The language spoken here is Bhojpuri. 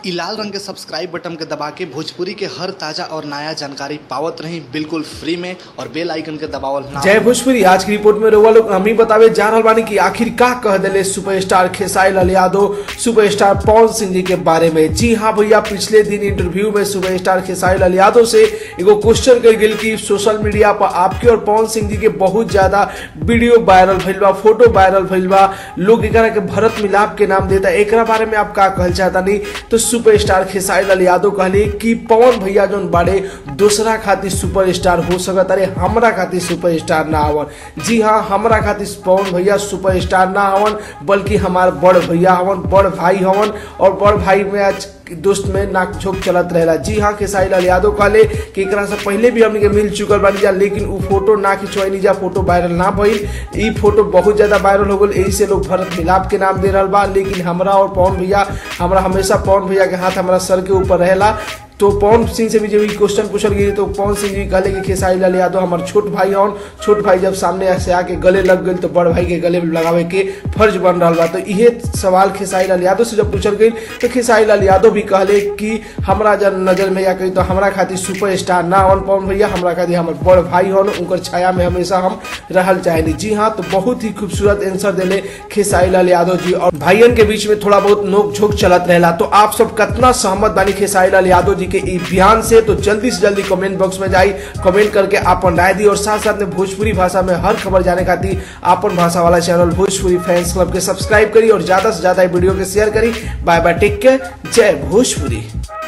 इ लाल रंग के सब्सक्राइब बटन के दबा के भोजपुरी के हर ताजा और नया जानकारी पावत रही बिल्कुल फ्री में और बेल आइकन के दबावल ना जय भोजपुरी आज की रिपोर्ट में रउआ लोग हम ही बतावे जा रहल बानी कि आखिर का कह दिले सुपरस्टार खेसारी लाल यादव सुपरस्टार पवन सिंह जी के बारे में जी हाँ भैया पिछले दिन इंटरव्यू में सुपरस्टार खेसारी लाल यादव से एगो क्वेश्चन कर गेल कि सोशल मीडिया पर आपके और पवन सिंह जी के बहुत ज्यादा वीडियो वायरल भइल बा फोटो वायरल भइल बा लोग एकरा के भरत मिलाप के नाम देता एकरा बारे में आप का कहल चाहता नहीं तो सुपरस्टार खेसारी लाल यादव कहले कि पवन भैया जौन बाड़े दूसरा खातिर सुपरस्टार हो सकत अरे हमरा खातिर सुपरस्टार ना आवन जी हाँ हमरा खातिर पवन भैया सुपरस्टार ना आवन बल्कि हमार बड़ भैया हवन बड़ भाई हवन और बड़ भाई में आज दोस्त में नाक झोंक चलत रहेला जी हाँ खेसारी लाल यादव कहले कि एकरा से पहले भी हमने के मिल चुकल बानी जा लेकिन उ फोटो ना खिंचवाई जा फोटो वायरल ना भइल ई फोटो बहुत ज्यादा वायरल हो गल यही से लोग भरत मिलाप के नाम दे रहल बा लेकिन हमरा और पवन भैया हमरा हमेशा पवन भैया के हाथ हमारा सर के ऊपर रहेला तो पवन सिंह से भी जब क्वेश्चन पूछल गई तो पवन सिंह जी कहले कि खेसारी लाल यादव हमार छोट भाई हन छोट भाई जब सामने से आके गले लग गई तो बड़ भाई के गले लगावे के फर्ज बन रहा बा तो इहे सवाल खेसारी लाल यादव से जब पूछल गई तो खेसारी लाल यादव भी कहले कि हमरा जब नजर में या कही तो हमरा खातिर सुपर स्टार ना हन पवन भैया हमरा खातिर हमार बड़ भाई हन उनकर छाया में हमेशा हम रहल चाहेनी जी हाँ तो बहुत ही खूबसूरत आंसर दिले खेसारी लाल यादव जी और भाइयन के बीच में थोड़ा बहुत नोक झोंक चलत रहेला तो आप सब कितना सहमत बानी खेसारी लाल यादव जी के ई बयान से तो जल्दी से जल्दी कमेंट बॉक्स में जाई कमेंट करके आपन राय दी और साथ साथ में भोजपुरी भाषा में हर खबर जाने खातिर आपन भाषा वाला चैनल भोजपुरी फैंस क्लब के सब्सक्राइब करी और ज्यादा से ज्यादा वीडियो के शेयर करी बाय बाय टेक केयर जय भोजपुरी